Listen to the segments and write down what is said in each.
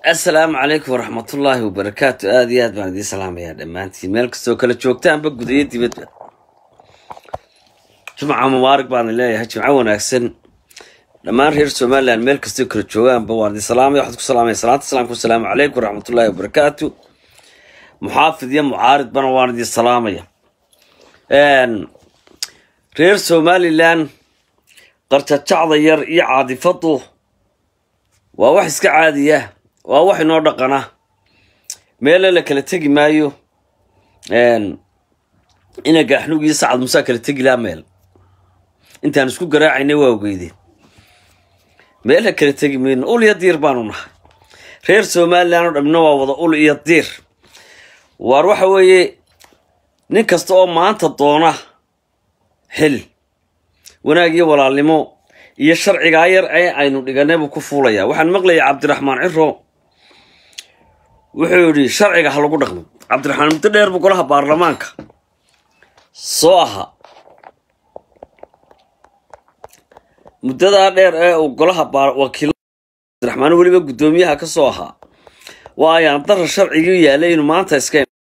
assalaamu calaykum waraxmatullaahi wabarakaatu aada iyo aad baan idiin salaamayaa dhammaantiin meel kastoo kala joogtaanba gudayo dibadba jumca mubaarak baan leeyahay jimco wanaagsan dhammaan reer somalilan meel kastoo kala joogaanba waan idin salaamaya waxaad ku salaamaya salaanta islaamka wasalaamu calaykum waraxmatullaahi wabarakaatu muxaafid iyo mucaaridbana waan idin salaamaya reer somalilan qarjajacda yar iyo caadifadu waa wax iska caadiya waa wax inoo dhaqana meele la kala tegi maayo ina gaaxnug iyo sacad musaa kala tegi laa meel intaan isku garaacayna waa ogeydeen meel la kala tegi mayno ul iyo diir baanu nahay reer somalilan oo dhamina waa wada ul iyo diir waar waxa weeye nin kasta oo maanta doona xil wanaag iyo walaalnimo iyo sharcigaa yar ee aynu dhiganay buu ku fuulayaa waxaan maqlayay cabdiraxmaan ciro wuxuu yidhi sharciga ha lagu dhaqmo cabdiraxmaan muddo dheer buu golaha baarlamaanka soo ahaa muddadaa dheer ee uu golaha wakiil cabdiraxmaan weliba guddoomiyaha ka soo ahaa waa ayaan dara sharcigii yaalay inuu maanta iska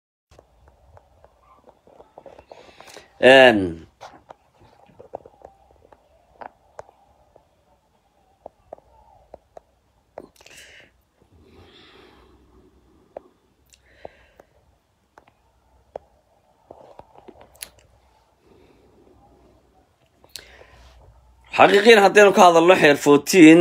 xaqiiqiin haddaynu ka hadalno xeer fourtiin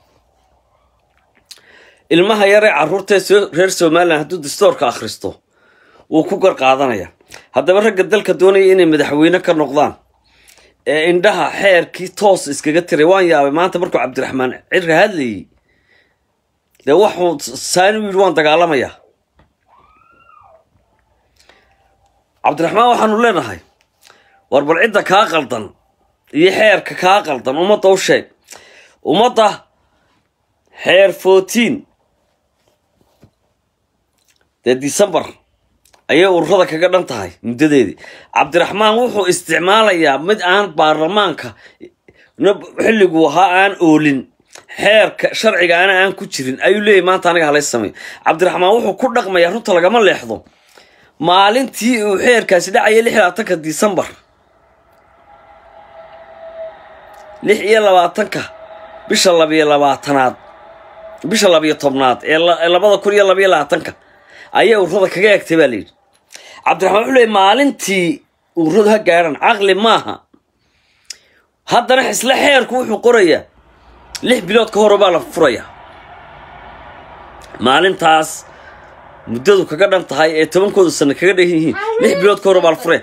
ilmaha yar ee carruurta reer somalilan hadduu dastoorka akhristo wuu ku gar qaadanaya haddaba ragga dalka doonaya inay madaxweyne ka noqdaan ee indhaha xeerkii toos iskaga tiray waan yaabay maanta markuu cabdiraxmaan cirka hadlayay dee waxuu saani u yidhi waan dagaalamayaa cabdiraxmaan waxaanu leenahay war bal cidda kaa qaldan iyo xeerka kaa qaldan ummadda u sheeg ummadda xeer fourtiin dee decembar ayay ururada kaga dhan tahay muddadeedii cabdiraxmaan wuxuu isticmaalayaa mid aan baarlamaanka xilliguu ahaa aan oolin xeerka sharcigaana aan ku jirin ayuu leeyahy maanta aniga halay sameeyo cabdiraxmaan wuxuu ku dhaqmayaa runta lagama leexdo maalintii uu xeerkaasi dhacaya lix labaatanka decembar lix iyo labaatanka bisha labiyo labaatanaad bisha labiyo tobnaad ee labada kun iyo labiyo labaatanka ayay ururada kaga egtay baa layidhi cabdiraxmaan wuxuu leeyay maalintii ururadu ha gaadhan caqli maaha haddana isla xeerku wuxuu qorayaa lix bilood ka hore baa la furayaa maalintaas muddadu kaga dhan tahay ee tobankooda sano kaga dhan yihiin lix bilood ka hore baa la furaya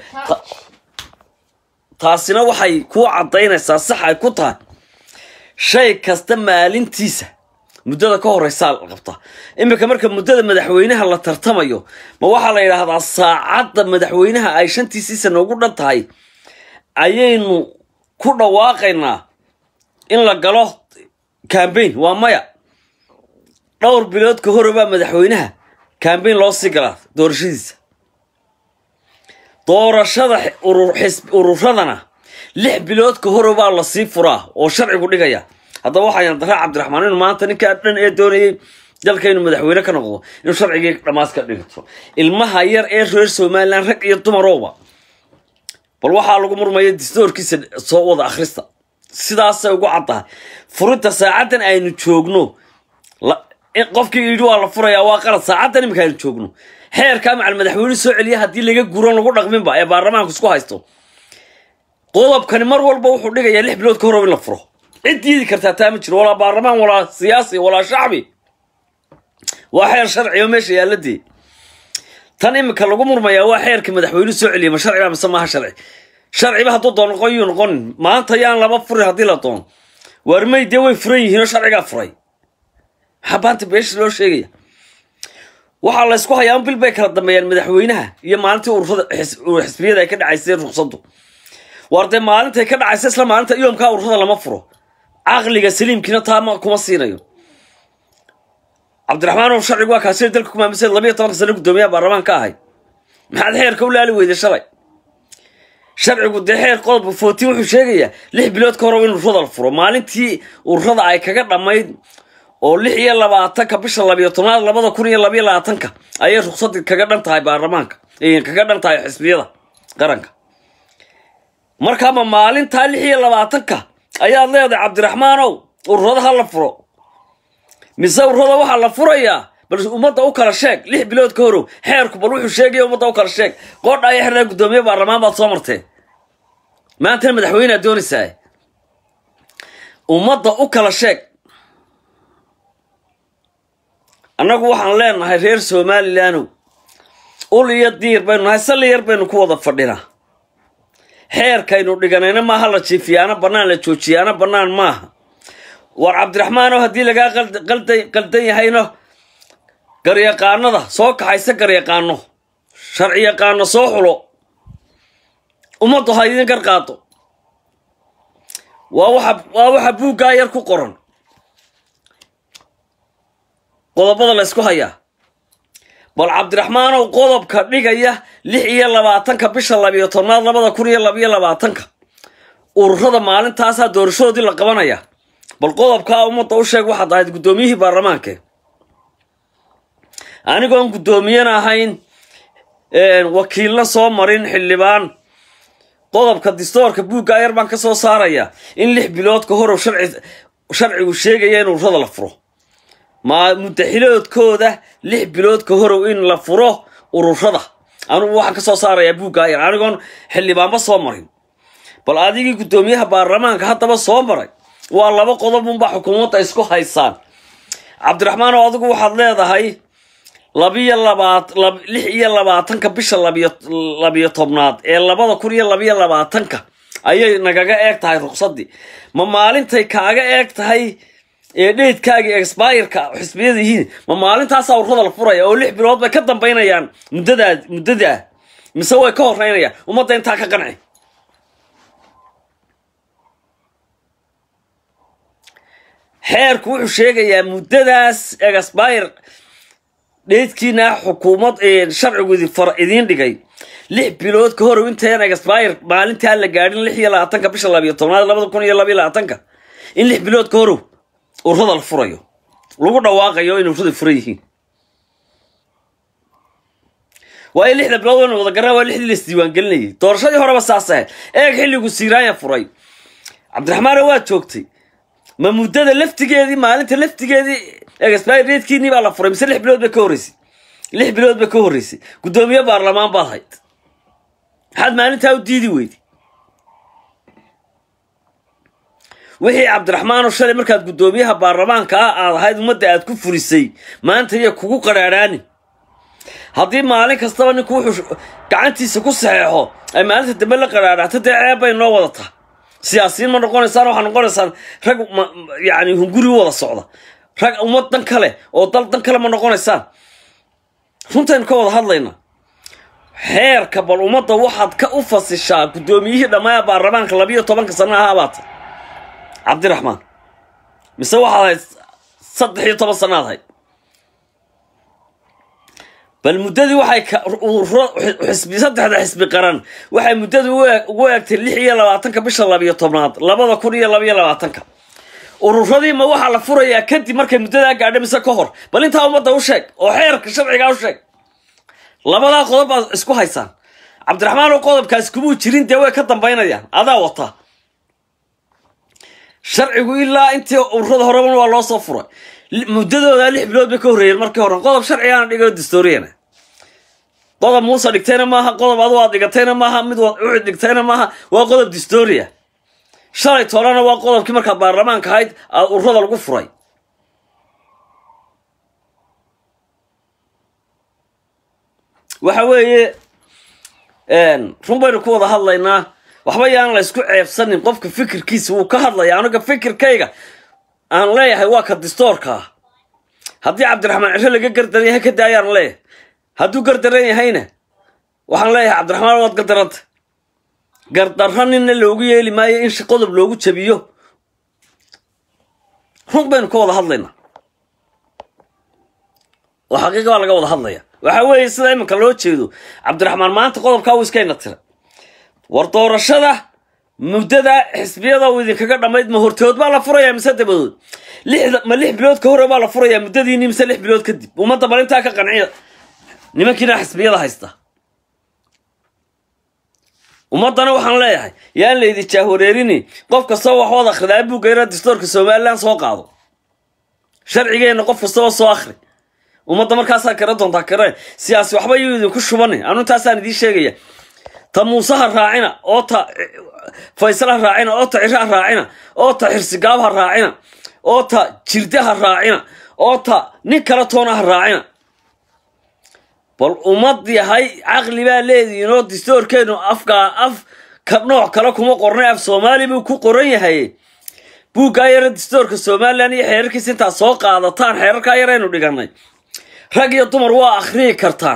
taasina waxay kuu caddaynaysaa sax ay ku tahay shay kasta maalintiisa muddada ka horeysaa la qabtaa iminka marka muddada madaxweynaha la tartamayo ma waxaa la yidhaahdaa saacadda madaxweynaha ay shantiisii sano ugu dhan tahay ayaynu ku dhawaaqaynaa in la galo cambain waa maya dhowr bilood ka hore baa madaxweynaha cambain loo sii galaa doorashadiisa doorashada ururadana lix bilood ka hore baa lasii furaa oo sharcigu dhigaya haddaba waxaan daraa cabdiraxmaan inu maanta ninkaa dhan ee doonayay dalka inuu madaxweyne ka noqdo inuu sharcigii dhammaas ka dhigto ilmaha yar ee reer somalilan rag iyo dumarooba bal waxaa lagu murmaya distoorkiisa soo wada akhrista sidaasay ugu caddahay furinta saacaddan aynu joogno qofkii yidhi waa la furayaa waa qalad saacaddan iminka aynu joogno xeerkaa macal madaxweyne soo celiya haddii laga guran lagu dhaqminba ee baarlamaanku isku haysto qodobkani mar walba wuxuu dhigayaa lix bilood ka horob in la furo cid diidi kartaa taa ma jiro walaa baarlamaan walaa siyaasi walaa shacbi waa xeer sharci oo meesha yaaladee tan iminka lagu murmayaa waa xeerkii madaxweyne soo celiya ma sharciba mise maaha sharci sharciba hadduu doono noqon yuu noqonin maanta yaan laba furin haddii la doono waarmay dee way furan yihiin oo sharcigaa furay maxaa baanta beesha loo sheegaya waxaa la ysku hayaa un bil bay kala dambeeyaan madaxweynaha iyo maalintii ururada xisbiyada ay ka dhacaysay ruqsaddu waar dee maalintay ka dhacaysa isla maalinta yoomkaa ururada lama furo caqliga saliimkiina taama kuma siinayo cabdiraxmaan oo sharcigu waa kaasi dalka kumaamisay labiyo tobanka sano guddoomiyaha baarlamaan ka ahay maxaad xeerka u laali weyday shalay sharcigu dee xeer qodobka footiin wuxuu sheegayaa lix bilood ka hore in ururada la furo maalintii ururada ay kaga dhammayd oo lix iyo labaatanka bisha labiyo tobnaad labada kun iyo labiyo labaatanka ayay ruqsadii kaga dhan tahay baarlamaanka kaga dhan tahay xisbiyada qaranka markaama maalintaa lix iyo labaatanka ayaad leedahay cabdiraxmaanow ururada ha la furo mise ururada waxaa la furayaa bal ummadda u kala sheeg lix bilood ka horow xeerku bal wuxuu sheegaya ummadda u kala sheeg qoodha aya xirnaa guddoomiye baarlamaan baad soo martee maantana madaxweynead doonaysaa ummadda u kala sheeg annagu waxaan leenahay reer somalilandow ul iyo diir baynu nahay salli yar baynu ku wada fadhinaa xeerkaynu dhiganayna maaha la jiifiyaana bannaan la joojiyaana bannaan maaha war cabdiraxmaanow haddii lagaa qaldan yahayno garyaqaanada soo kaxaysa garyaqaano sharci yaqaano soo xulo ummaddu ha idin garqaado waa waxa waa waxa buuggaa yar ku qoran qodobada la ysku hayaa bal cabdiraxmaanow qodobka dhigaya lix iyo labaatanka bisha labiyo tobnaad labada kun iyo labiyo labaatanka ururada maalintaasaa doorashadoodii la qabanaya bal qodobkaa ummadda u sheeg waxaad ahayd guddoomiyihii baarlamaanke anigoon guddoomiyana ahayn wakiilna soo marin xildhibaan qodobka distoorka buuggaa yar baan ka soo saaraya in lix bilood ka horow sharcigu sheegaya in ururada la furo ma muddaxiloodkooda lix bilood ka horow in la furo ururada anugu waxaan ka soo saarayaa buuggaa yar anigoon xildhibaanba soo marin bal adigii guddoomiyaha baarlamaanka haddaba soo maray waa laba qodob unbaa xukuumadda isku haysaan cabdiraxmaan oo adigu waxaad leedahay labiyo labaat lix iyo labaatanka bisha labiyo labiyo tobnaad ee labada kun iyo labiyo labaatanka ayay nagaga eeg tahay ruqsadii ma maalintay kaaga eeg tahay ee dheydkaagii expireka xisbiyada yihiin ma maalintaasaa ururada la furaya oo lix bilood bay ka dambaynayaan muddadaa muddadaa mise way ka horeynayaan ummadda intaa ka qanci xeerku wuxuu sheegayaa muddadaas expire dheydkiina xukuumad sharcigu idiin dhigay lix bilood ka horow intayan expire maalintaa la gaadhin lix iyo labaatanka bisha labiyo tobnaad labada kun iyo labiyo labaatanka in lix bilood ka horow ururada la furayo lagu dhawaaqayo in ururada furan yihiin waayo lixda bilood waynu wada garana waa lixdii la isdiiwaangelinayay doorashadii horeba saas ahayd eeg xilligu siiraanya furay cabdiraxmaano waad joogtay ma muddada laftigeedii maalinta laftigeedii expire datekiinii baa la furay mise lix bilood bay ka horreysay lix bilood bay ka horreysay guddoomiye baarlamaan baad hayd maxaad maalintaa u diidi weyday wixii cabdiraxmaanoo shalay markaad guddoomiyaha baarlamaanka ah aad ahayd ummadda aad ku furisay maanta iyo kugu qadhaadhaani haddii maalin kastaba ninku wuxuu gacantiisa ku saxeexo ay maalinta dambe la qadhaadhaato dee ceeb bay noo wadataa siyaasiyiin ma noqonaysaan waxaa noqonaysaan rag yani hunguri u wada socda rag ummad dan kale oo dal dan kale ma noqonaysaan runtaynu ka wada hadlaynaa xeerka bal ummadda waxaad ka u fasishaa guddoomiyihii dhammaaya baarlamaanka labiyo tobanka sana ahaa baata cabdiraxmaan mise waxaad hayd saddex iyo toban sanaad hayd bal muddadii waxay xisbi saddexda xisbi qaran waxay muddadii ugu eegtay lix iyo labaatanka bisha labiyo tobnaad labada kun iyo labiyo labaatanka ururadii ma waxaa la furayaa kadib markay muddadaa gaadha mise ka hor bal intaa ummadda u sheeg oo xeerka sharcigaa u sheeg labadaa qodob baad isku haysaan cabdiraxmaan oo qodobkaas kumuu jirin dee way ka dambaynayaan adaa wata sharcigu ilaa intii ururada horeban waa loo soo furay muddadooda lix bilood bay ka horreeyeen markii hore qodob sharcigaana dhigo dastooriyana qodob muuse dhigtayna maaha qodob adu aad dhigatayna maaha mid ucid dhigtayna maaha waa qodob dastooriya shalay toolana waa qodobkii markaad baarlamaanka ahayd aad ururada lagu furay waxa weeye run baynu ku wada hadlaynaa waxba yaan la ysku ceebsanin qofka fikirkiisa wuu ka hadlaya aniga fikirkayga aan leeyahay waa ka distoorka ah haddii cabdiraxmaan ciro laga gardaran yahay ka daayaan leeyahay hadduu gardaran yahayna waxaan leeyahay cabdiraxmaan waad gardaranta gardarro ninna loogu yeeli maayo in qodob loogu jabiyo run baynu ka wada hadlaynaa oo xaqiiqa baa laga wada hadlaya waxa weeye sida iminka loo jeedo cabdiraxmaan maanta qodobkaa wuu iskayna tira war doorashada muddada xisbiyada uu idinkaga dhammayd ma hortood baa la furayaa mise dabadood lixda ma lix bilood ka hore baa la furayaa muddadiini mise lix bilood kadib ummadda bal intaa ka qanciya nimankiina xisbiyada haysta ummaddana waxaan leeyahay yaan laydi jaahwareerini qof kastaba wax wad akhridaa buugga yara dastoorka somalilan soo qaado sharcigeenna qof kastaba soo akhri ummadda markaasaa kara doontaa kare siyaasi waxba yuu idinku shubani anu intaasaan idiin sheegaya ta muuse ha raacina oo ta faysal ha raacina oo ta ciro ha raacina oo ta xirsigaab ha raacina oo ta jirde ha raacina oo ta nin kale toona ha raacina bal ummad yahay caqli baa leedihiin oo dastoorkeenu afkaa af ka nooc kale kuma qornay af soomaali buu ku qoran yahay buuggaa yara dastoorka somalilan iyo xeerarkiisa intaad soo qaadataan xeerarkaa yaraynu dhiganay rag iyo dumar waa akhriyi kartaan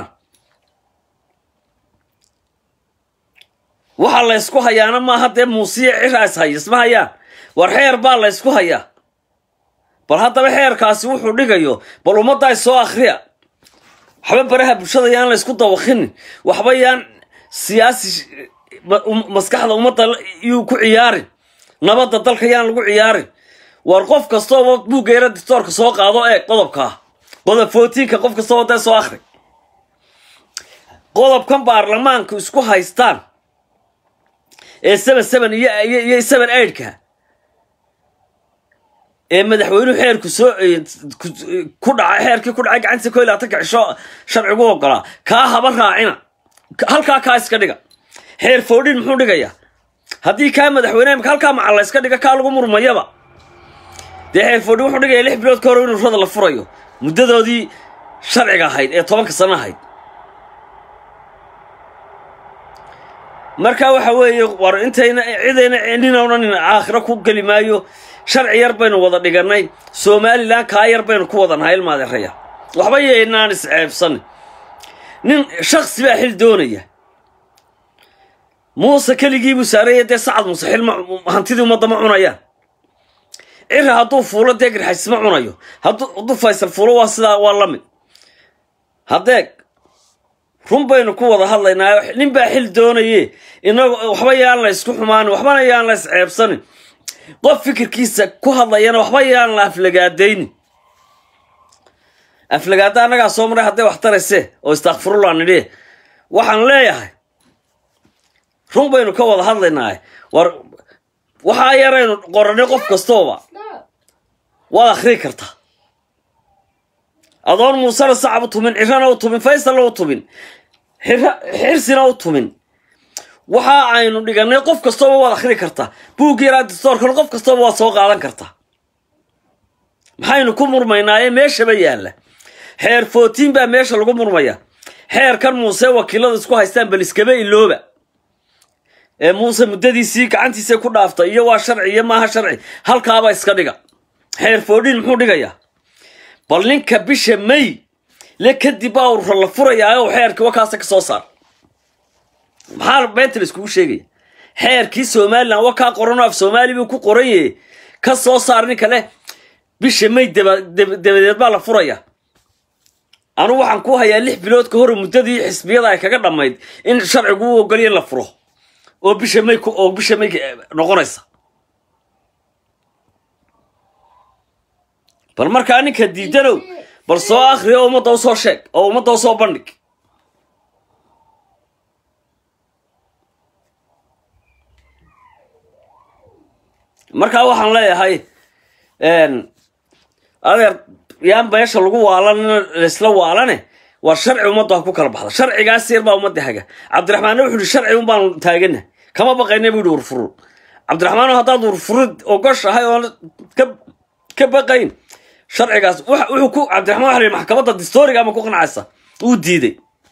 waxa la ysku hayaana maaha dee muusiya cira is haya isma hayaan war xeer baa la ysku hayaa bal haddaba xeerkaasi wuxuu dhigayo bal ummaddaa soo akhriya waxba baraha bulshada yaan la ysku dawakinin waxba yaan siyaasi maskaxda ummadda yuu ku ciyaarin nabadda dalka yaan lagu ciyaarin war qof kastooba buugga yara dictoorka soo qaado eeg qodobkaa qodob footiinka qof kastooba dee soo akhri qodobkan baarlamaanku isku haystaan ee seven seven iyo iyo seven eightka ee madaxweynuhu xeerku soo ku dhacay xeerkii ku dhacay gacantiisa ko iyo labaatanka cisho sharcigu ogolaa kaa haba raacina halkaa kaa iska dhiga xeer foodhin muxuu dhigayaa haddii kaa madaxweyne imika halkaa macalla iska dhiga kaa lagu murmayaba dee xeer foodhin wuxuu dhigaya lix bilood ka hor in ururada la furayo muddadoodii sharciga ahayd ee tobanka sano ahayd marka waxa weeye war intayna cidayna ninowna nin aakhiro ku geli maayo sharci yar baynu wada dhiganay somalilan kaa yar baynu ku wada nahay ilmaadeeraya waxba yeynaan isceebsanin nin shaksi baa xil doonaya muuse keligiibuu saaraya dee sacad muuse xil hantidii ummadda ma cunayaan cira hadduu fuulo dee garxays ma cunayo hadduu faysal fuulo waa sidaa waa la mid haddeeg run baynu ku wada hadlaynaa nin baa xil doonaye inagu waxba yaan la ysku xumaanin waxbana yaan la isceebsanin qof fikirkiisa ku hadlayana waxba yaan la aflagaadaynin aflagaada annagaa soo maray hadday wax tarayse oo istakfirullah nidhi waxaan leeyahay run baynu ka wada hadlaynaa war waxaa yaraynu qoranay qof kastooba waad akhrii kartaa adoon muusena sacab u tumin cirana u tumin faysalna u tumin xirsina u tumin waxa aynu dhiganay qof kastooba waad akhri kartaa buugga yaraa distoorkana qof kastooba waad soo qaadan kartaa maxaynu ku murmaynaaye meeshaba yaalla xeer footiin baa meesha lagu murmaya xeerkan muuse wakiilada isku haystaan bal iskaba ilooba ee muuse muddadiisii gacantiisa ku dhaaftay iyo waa sharci iyo maaha sharci halkaaba iska dhiga xeer foodhin muxuu dhigayaa bal ninka bisha may le kadib baa urura la furayaa oo xeerkii wakaasa ka soo saar maxaa beenta la iskugu sheegaya xeerkii somalilan wa kaa qoranoo af soomaali buu ku qoran yahe ka soo saar ninka leh bisha may dabadeed baa la furaya anugu waxaan ku hayaa lix bilood ka hor muddadii xisbiyada ay kaga dhammayd in sharcigu u ogolya in la furo oo bisha may oo bisha may noqonaysa bal markaa ninka diidanow bal soo akhri oo ummadda u soo sheeg oo ummadda u soo bandhig markaa waxaan leeyahay adeer yaan meesha lagu waalan laisla waalane waa sharci ummadda ha ku kala baxda sharcigaas yar baa ummadda haga cabdiraxmaanna wuxuu yihi sharci un baanu taagana kama baqayna buu yihi urfurud cabdiraxmaan haddaad urfurid ogoshahay oon ka baqayn sharcigaas wuxuu ku cabdiraxmaan waxa la yidhi maxkamadda distooriga ama ku qancaysa uu diiday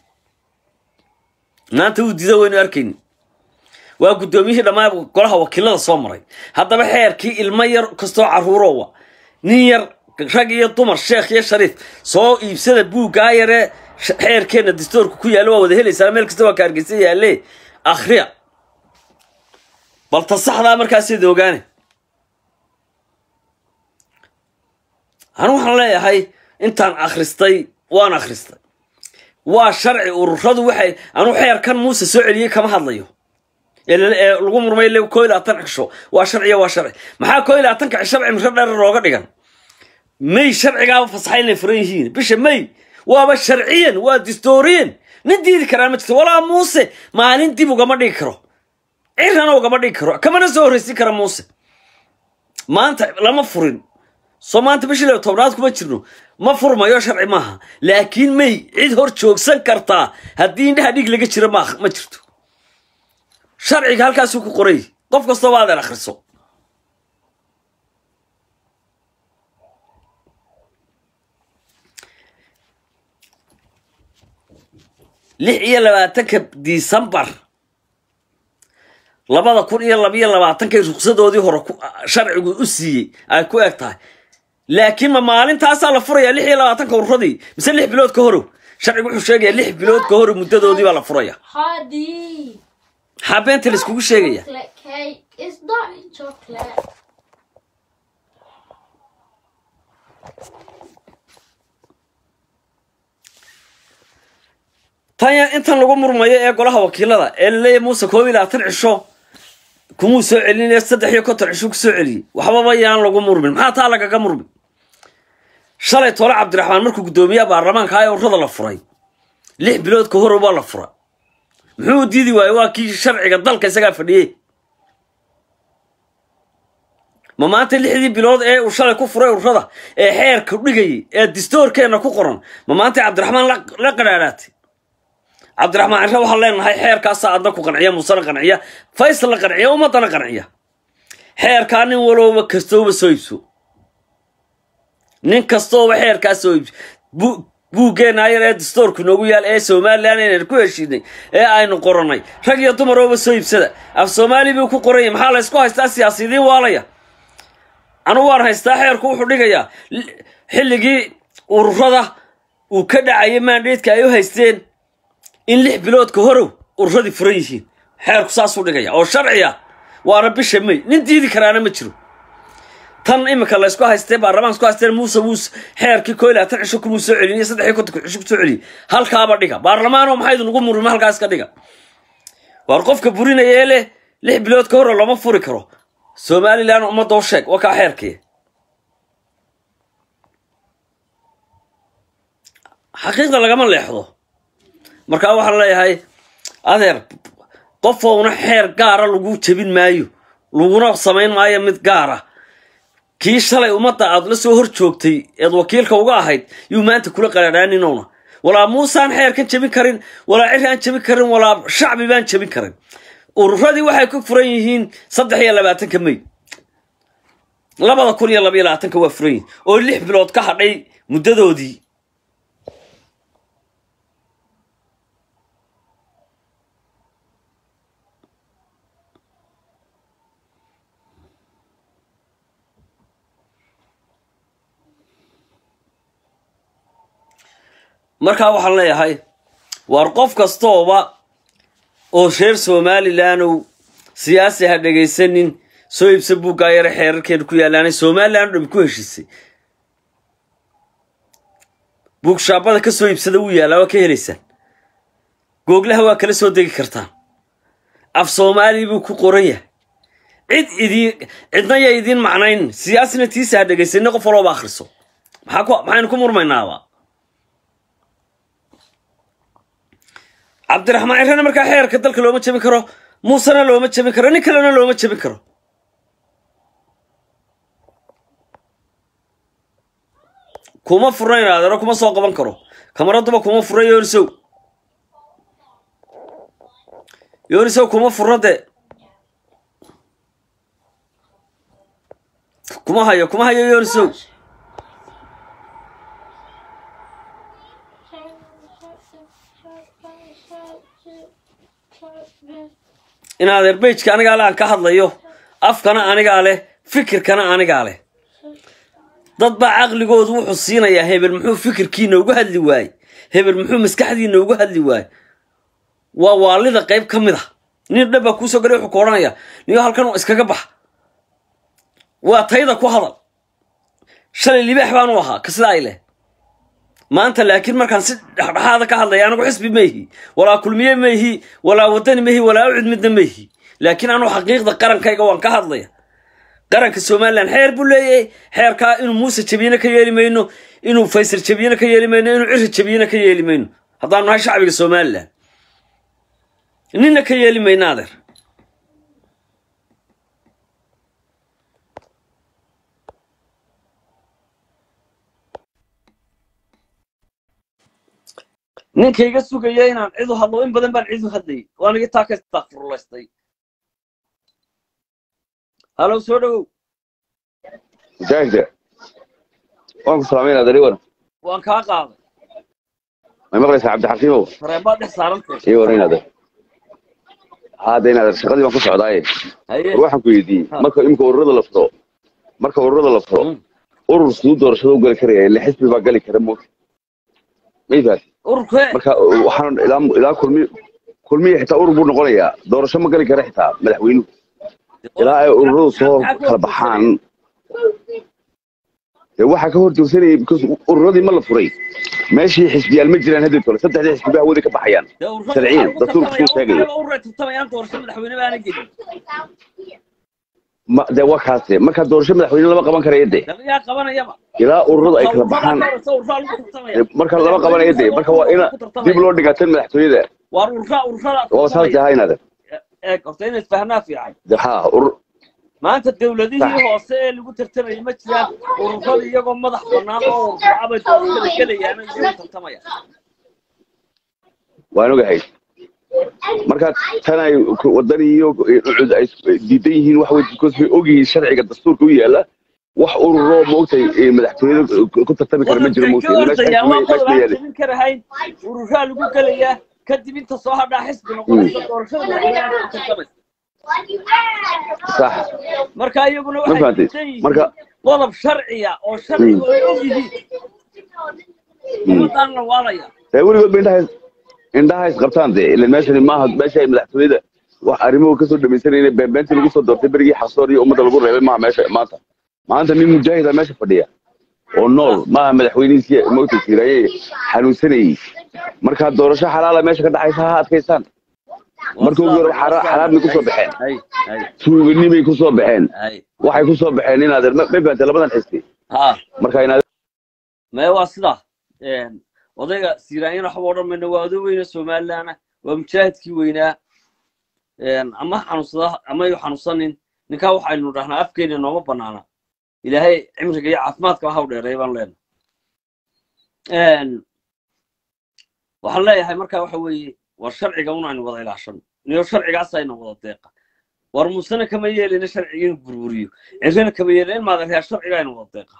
maanta uu diiday waynu arkayni waa guddoomiyihii dhammaan golaha wakiilada soo maray haddaba xeerkii ilmo yar kastoo carruurowa nin yar rag iyo dumar sheekh iyo shariif soo iibsada buuggaa yaree xeerkeenna distoorka ku yaalla waa wada helaysaa meel kasta waa ka hargeysa yaalle akhriya bal ta saxdaa markaaseeda ogaane anu waxaan leeyahay intaan akhristay waan akhristay waa sharci ururadu waxay anu xeerkan muuse soo celiyey kama hadlayo ee la- ee lagu murmay le koo iyo labaatan cisho waa sharciya waa sharci maxaa koo iyo labaatanka cisho cimro dheer looga dhigan may sharcigaaba fasaxay inay furan yihiin bisha may waaba sharciyan waa distoriyan nin diidi karaa ma jirto walaa muuse maalin dib ugama dhigi karo cirana ugama dhigi karo kamana soo horreysin kara muuse maanta lama furin soo maanta bishii laba tobnaad kuma jirno ma furmayo sharci maaha laakiin may cid hor joogsan kartaa haddii indhaha dhig laga jiro ma ma jirto sharciga halkaasuu ku qoray qof kastoo waa adeer akhriso lix iyo labaatanka disembar labada kun iyo labiyo labaatankay ruksadoodii hore ku- sharcigu u siiyey ay ku eg tahay laakiin ma maalintaasaa la furaya lix iyo labaatanka ururadii mise lix bilood ka horow sharcigu wuxuu sheegaya lix bilood ka horow muddadoodii baa la furaya Hadi. maxaa beenta laiskugu sheegaya Chocolate cake. It's not chocolate. tanya intan lagu murmayo ee golaha wakiilada ee laleeyahy muuse koob iyo labaatan cisho kumuu soo celinaya saddex iyo konton cisho ku soo celiyey waxbaba yaan lagu murmin maxaa taa lagaga murmin shalay tole cabdiraxmaan markuu guddoomiyaha baarlamaanka ee urrada la furay lix bilood ka horow baa la fura muxuu diidi waaye waa kii sharciga dalka isagaa fadhiyey ma maanta lixdii bilood ee uu shalay ku furay urrada ee xeerka dhigayay ee distoorkeenna ku qoran ma maanta cabdiraxmaan la- la qadhaadhaatay cabdiraxmaan cishe waxaan leenahay xeerkaasaa adna ku qanciya muusena qanciya faysal la qanciya ummadana qanciya xeerkaa nin walooba kastooba soo iibso nin kastooba xeerkaa soo iibso Bu- buuggeena ayar ee dastoorku noogu yaal ee somalilan inaynu ku heshiinay ee aynu qorannay rag iyo dumarooba soo iibsada af soomaali buu ku qoranya maxaa la ysku haystaa siyaasiyiin waalaya anugu waan haystaa xeerku wuxuu dhigayaa li- xilligii ururada uu ka dhacayay maandheedka ay u haysteen in lix bilood ka horow ururadii furan yihiin xeerku saasuu dhigaya oo sharciya waana bisha may nin diidi karaana ma jiro tan imika laysku haystee baarlamaanka isku haysteen muuse muuse xeerkii koo iyo labaatan cisho kumuu soo celiyey saddex iyo kontonka cisho kusoo celiyey halkaaba dhiga baarlamaanoo maxaa idin ugu murmay halkaas ka dhiga waar qofka burinaya ee leh lix bilood ka hore lama furi karo somalilan ummadoo sheeg waa kaa xeerkii xaqiiqda lagama leexdo markaa waxaan leeyahay adeer qofouna xeer gaara lagu jebin maayo laguna samayn maayo mid gaara kii shalay ummadda aad la soo hor joogtay eed wakiilka uga ahayd yuu maanta kula qaraadhaaninowna walaa muusaan xeerkan jebin karin walaa ciri aan jebin karin walaa shacbi baan jebin karin ururadii waxay ku furan yihiin saddex iyo labaatanka may labada kun iyo laba iyo labaatanka waa furan yihiin oo lix bilood ka hadhay muddadoodii markaa waxaan leeyahay waar qof kastooba oo reer somalilandow siyaasi ha dhegaysanin soo iibsa buuggaa yare xeerarkeena ku yaalaanay somalilan o dham ku heshiisay buugshaabada ka soo iibsada wuu yaallaa waa ka helaysaan googlaha waa kala soo degi kartaan af soomaali buu ku qoran yahay cid idiin cidna ya idiin macnayn siyaasina tiisa ha dhegaysanin qof walooba akhriso maxaa ku maxaynu ku murmaynaaba cabdiraxmaan cirrena markaa xeerka dalka looma jebin karo muusena looma jebin karo nin kalena looma jebin karo kuma furnayn adeero kuma soo qaban karo kamaraduba kuma furna yoonisow yoonisow kuma furna dee kuma hayo kuma hayo yoonisow in adeer bejka anigaa le aan ka hadlayo afkana anigaa leh fikirkana anigaa leh dad baa caqligoodu wuxuu siinayaa hebel muxuu fikirkiina ugu hadli waaye hebel muxuu maskaxdiina ugu hadli waaye waa waalida qayb ka mid a nin dhan baa kuusoo galay wuxuu ku odhanaya niyo halkan iskaga bax waa tayda ku hadal shalay libaax baanu ahaa ka sidaa ay leh maanta laakiin markaan si dhexdhexaada ka hadlaya anigu xisbi ma ihi walaa kulmiye ma ihi walaa wadani ma ihi walaa ucid midna ma ihi laakiin anu xaqiiqda qarankayga waan ka hadlaya qaranka somalilan xeer buu leeyahay xeerkaa inuu muuse jabiyena ka yeeli mayno inuu faysal jabiyena ka yeeli mayno inuu ciri jabiyena ka yeeli mayno haddaanu nahay shacbiga somalilan nina ka yeeli mayno adeer ninka iga sugaya inaan cid u hadlo in badan baan cid u hadlayay waanigi taa ka istakfurulaystay halow soo dhowow mujaahide waan ku salaamaynaa dari waran waan kaa qaaday may maqlaysaa cabdixakiimow fareebaa dhex saarantay ii waran inaader haada inaader shaqadii baan ku socdaaye haye war waxaan ku weydiiyey Ha. marka imika ururada la furo marka ururada la furo Mm. urur siduu doorashada u gali karaya ille xisbi baa gali kara moogta may faati ururkee marka waxaan ilaa ilaa kulmi kulmiya xitaa urur buu noqonayaa doorasho ma gali kara xitaa madaxweynuhu ilaa ay ururadu soo kala baxaan dee waxaa ka hor joogsanayay because ururadii ma la furay meeshii xisbiyaal ma jiraan hadda tole saddexdii xisbi baa hawada ka baxayaan sharciyan dastuurka suu sheegaya urura tartamayaan doorasho madaxweyne baana gelin ma dee waa kaase markaa doorasho madaxweyne lama qaban karaya dee yaa qabanayaba ilaa ururadu ay kala baxaan ururada lagu tartamaya dee marka lama qabanaya dee marka waa ina dib loo dhigaa tan madaxtooyada waar urura ururada waa saas ahaa inaade eeg horta inaad fahnaa fiican dee haa urur maanta dawladihii Sax. hoose ee lagu tartamayay ma jiraan ururada iyagoo madax bannaan oo ururacabay doorashada gelayaan iyagu tartamaya waan ogahay marka tan ay wadani iyo ucud ay diidan yihiin waxa wey because way ogyihiin sharciga dastuurka u yaala wax ururo maogtay madaxtooyada ku tartami kara ma jiro wadanka maogtay ordaya waa qodob aan meesha jebin karahayn ururaa lagu gelayaa kadib inta soo hadhaa xisbi noqonaysa doorashada madaxweynaha ku tartamaysa sax marka iyaguna ma waxay fahantay diidan yihiin marka qodob sharciya oo sharciga ay og yihiin ummadaan la waalaya dee weligood ba indhaha indhaha is qabtaan dee ilan meeshani maaha meesha ay madaxtooyada wax arrimuhu kasoo dhamaysanayna beenbeentii lagu soo doortay berigii xasoor iyo ummadda lagu reebay maaha meesha maanta maanta nin mujaahida meesha fadhiya oo nool maaha madaxweynihiisii moogta siiraaye xanuunsanayey markaa doorasho xalaala meesha ka dhacaysa ha adkaysaan marka ugu hore xara- xaraamay kusoo baxeen hay hay tuuganimay kusoo baxeen hay waxay kusoo baxeen inaadeer ma ma fahamtay labadan xisbi ha marka inaad mee waa sidaa odayga siiraanyana waxba odhan mayno waa oday weyne somalilandna waa mujaahidkii weynaa ama xanuunsada ama yu xanuunsanin ninkaa waxaynu dhahnaa afkeena nooma banaana ilaahay cimriga iyo caafimaadka ha u dheereey baan leenahay waxaan leeyahay marka waxa weeye war sharciga un aynu wada ilaashano niyo sharcigaas ayna wada deeqa war muusena kama yeelina sharciga inuu burburiyo cirrina kama yeelina in maadan sharciga aynu wada deeqa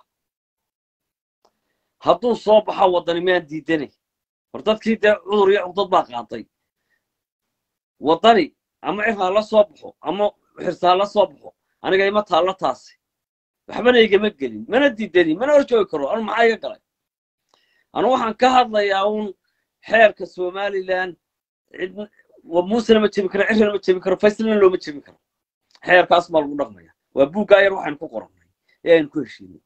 hadduu soo baxo waddani miyaan diidanay war dadkii dee cudur iyo cugdad baa qaatay waddani ama cir ha la soo baxo ama xirsa ha la soo baxo aniga ima taallo taasi waxbana igama gelin mana diidani mana horjoogi karo anu maxaa iga galay anu waxaan ka hadlayaa uun xeerka somalilan cid muusena ma jebin karo cirrina ma jebin karo faysalna looma jebin karo xeerkaas baa lagu dhaqmaya waa buuggaa yar waxaynu ku qorannay ee aynu ku heshiinay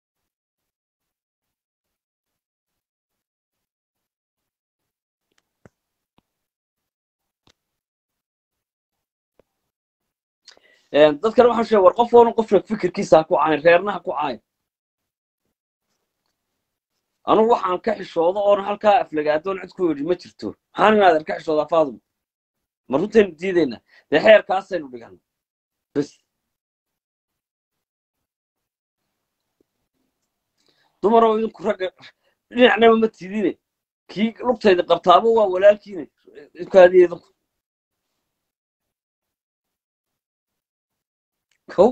dadkana waxaan sheegay war qof oona qofna fikirkiisa ha ku caayin reerna ha ku caayin anugu waxaan ka xishoodo oona halkaa aflagaadoon cid ku yidhi ma jirto maxaan inaadan ka xishoodaa faadum ma runtaynu diidaynaa dee xeerkaasaynu dhigana bes dumarow idinku ragga dhinacnaba ma tidine kii lugtayda qabtaaba waa walaalkiina idinku hadiya idinku kow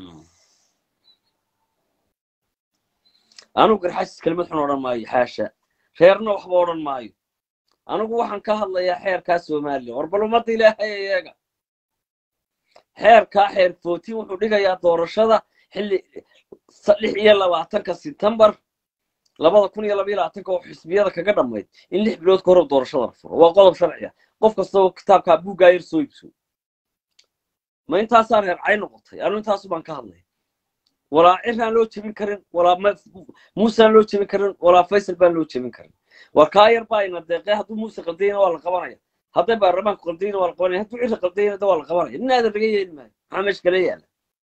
anugu garxasis kelimad xun odhan maayo xaasha reerna waxba odhan maayo anigu waxaan ka hadlayaa xeerkaa somalilan war bal ummadda ilaahay eega xeerkaa xeer footin wuxuu dhigayaa doorashada xilli lix iyo labaatanka sebtembar labada kun iyo labaiyo labaatanka oo xisbiyada kaga dhammayd in lix bilood ka hor doorashada la furo waa qodob sharciya qof kastaba kitaabkaa buuggaa yar soo iibso ma intaasaa reer cay noqotay anu intaasu baan ka hadlay walaa ciraan loo jebin karin walaa muusaan loo jebin karin walaa faysal baan loo jebin karin war kaa yar baa ina deeqee hadduu muuse qadayna waa la qabanaya hadday baarlamaanku qaldayna waa la qabanaya hadduu ciri qaldayna da waa la qabanaya nin aadan laga yeeli maayo maxaa meesha kala yaala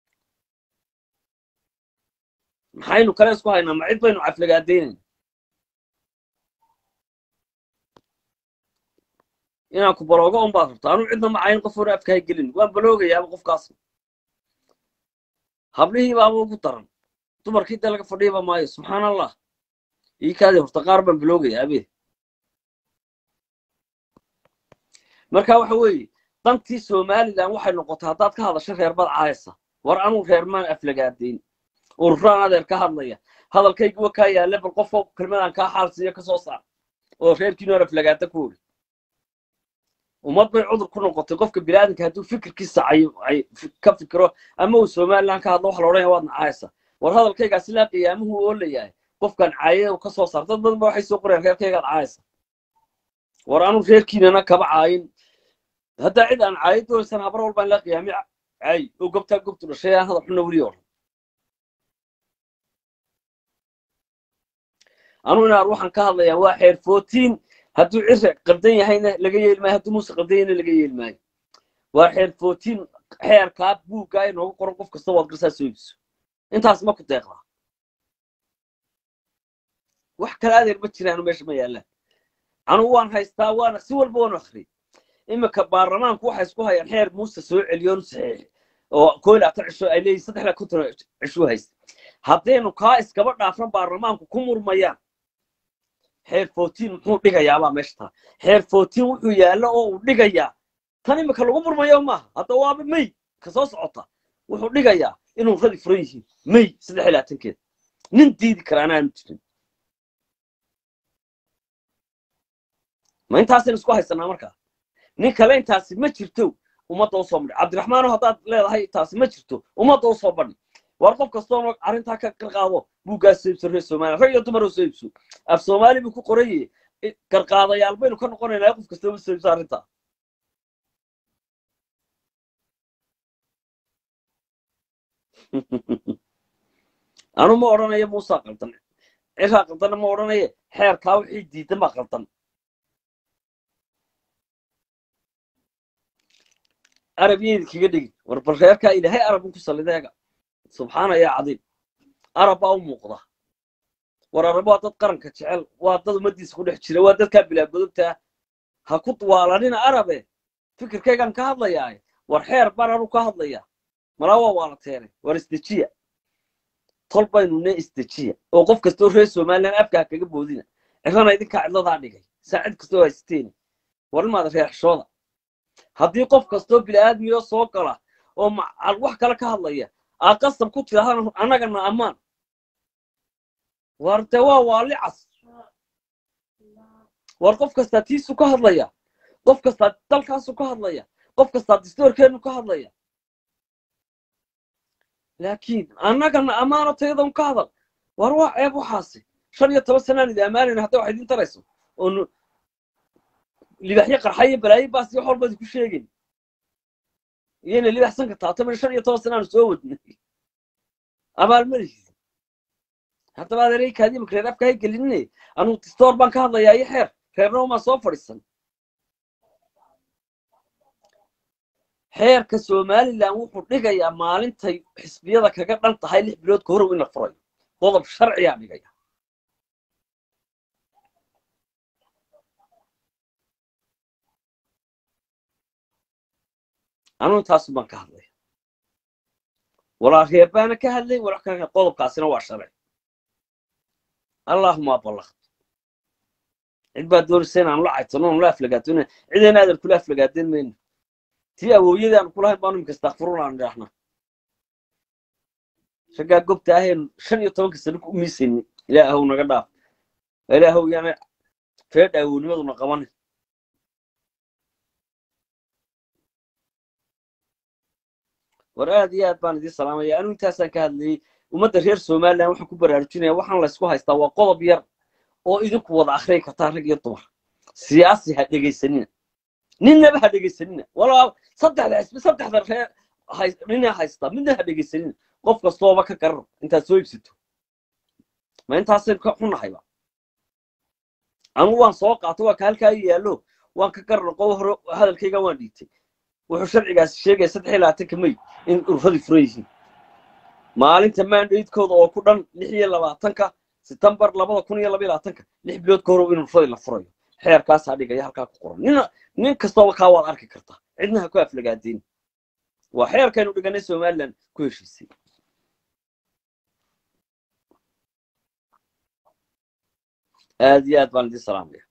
maxaynu kale isku haynaa ma cid baynu caflagaadaynayna inaan ku baloogo un baad rabta anuu cidna macayn qof hore afkahay gelin waan baloogayaaba qofkaas hablihii baaba ugu daran dumarkii dee laga fadhiiba maayo subxaan allah ii kaadii horta qaar baan baloogayaa abee marka waxa weeye dantii somalilan waxay noqotay haddaad ka hadasho reer bad caayasa war anuu reer maan aflagaadayn ururaan adeer ka hadlaya hadalkaygu wa kaa yaale bal qofka kelmadaan kaa xaalsiiyo ka soo saar oo reerkiinu aan aflagaada ku ori ummad bay cudur ku noqotay qofka biniaadanka hadduu fikirkiisa ay ka fikiro ama uu somalilan ka hadlo waxa la odhanaya waad nacaaysa war hadalkaygaasi laa qiyaamuhu oolayahay qofkan caaye ka soo saar dad badan ba waxay soo qoreen reerkaygaad caayasa war anuu reerkiinana kaba caayin haddaa cid aan caayo doonaysan habar walbaan laa qiyaami caay oo gobtaa gobtu dhashay aan hadal xunna weli odhan anuu inaar waxaan ka hadlayaa waa xeer footiin hadduu cire qaldan yahayna laga yeeli maayo hadduu muuse qaldan yahayna laga yeeli maayo waa xeer footiin xeerkaa buuggaa inoogu qoran qof kasta waad garsaa soo iibso intaas ma ku deeqdaa wax kale adeer ma jiraanu meesha ma yaallaan anugu waan haystaa waana si walba waanu akhriyay iminka baarlamaanku waxay isku hayaan xeer muuse soo celiyoonu saxiix oo koo laatan cisho ay leeyihin saddexda konton cisho haysta haddaynu kaa iskaba dhaafan baarlamaanku ku murmayaan xeer footiin muxuu dhigayaabaa meesha taa xeer footiin wuxuu yaallo oo uu dhigayaa tan iminka lagu murmayo maaha hadda waaba may ka soo socota wuxuu dhigayaa inuu radi furan yihiin may saddex iyo labaatankeeda nin diidi kara anaanu jirin ma intaasaynu isku haysanaa markaa nin kale intaasi ma jirto ummadda u soo badhi cabdiraxmaano haddaad leedahay taasi ma jirto ummadda u soo badhi war qof kastoona arrintaa ka qarqaado buuggaas soo iibso reer soomaaliya rag iyo dumar oo soo iibso af soomaali buu ku qoraye garqaadayaal baynu ka noqonaynaa qof kastaba soo iibso arrintaa anu ma odhanayo muusaa qaldan ciraa qaldanna ma odhanaye xeerkaa wixii diidan baa qaldan arab yeedi kaga dhigin war bal reerkaa ilaahay arabun ku sallideega subxaana yaa cadiim arab baa u muuqda war arab waa dad qaranka jecel waa dad ummaddiisa ku dhex jira waa dadkaa bilaabadogtaa ha ku waalanina arabe fikirkaygaan ka hadlayaaye war xeer baan anu ka hadlaya malaa waa waalateene war isdejiya tol baynu ne isdejiya oo qof kastoo reer somalilan afkaa kaga boodina cirana idinkaa cidladaa dhigay saacid kastoo haysteeni war imaada reer xishooda haddii qof kastoo bila'aadmiyo soo gala oo macal wax kale ka hadlaya aa qasab ku tidhahdaan annagana ammaan war dee waa waali cas war qof kastaa tiisu ka hadlaya qof kastaa dalkaasu ka hadlaya qof kastaa distoorkeennu ka hadlaya laakiin annagana ammaano tayadan ka hadal war waa ceeb waxaasi shan iyo toban sanaan idi ammaanayna hadday wax idin tarayso oo libaxyo qarxayo balaayo baas iyo xolbadi ku sheegayn iyayna libaxsan kartaa toban shan iyo toban sanaanu soo wadnay abaalmadiisa haddaba adeeray kaadimaka reer afka hay gelinine anugu distoor baan ka hadlayaa iyo xeer reerna umaa soo fadhiisan xeerka somalilan wuxuu dhigayaa maalintay xisbiyada kaga dhan tahay lix bilood ka horow in la furayo qodob sharciyaa dhigaya anugu intaasu baan ka hadlaya walaa reer baana ka hadlay wala ka qodobkaasina waa sharci allahuma ballaqt cid baa doonaysa inaanu la caytano aanu la aflagaatona cidayna aadan kula aflagaaden mayno tii awooyadii aanu kulahayn baanu imika istakfirun aan idhaahna raggaa gobta ahaynu shan iyo tobanka sano ku umiisayni ilaahow naga dhaaf ilaahow yaana feedha awoonimaduna qabanin war aad iyo aad baan idiin salaamaya anigu intaasaan ka hadlayey ummadda reer somalilan waxaan ku baraarujinaya waxaan laysku haystaa waa qodob yar oo idinku wada akhriyi kartaa rag iyo dumar siyaasi ha dhegaysanina ninnaba ha dhegaysanina walaa saddexda xisbi saddexda reer nina haystaa midna ha dhegaysanina qof kastooba ka garar intaad soo iibsato ma intaasaynu ka xunahayba anigu waan soo qaato waa ka halkaa yaallo waan ka garnaqo hore hadalkayga waan dhiibtay wuxuu sharcigaasi sheegaya saddex iyo labaatanka may in ururadii furan yihiin maalinta mandatekooda oo ku dhan lix iyo labaatanka setembar labada kun iyo laba iyo labaatanka lix bilood ka hor in ururadii la furayo xeerkaasaa dhigaya halkaa ku qoran nin nin kastooba kaa waad arki kartaa cidna ha ku aflagaadeen waa xeerkaynu dhiganay somaliland ku heshiisay aad iyo aad baan idin salaamaya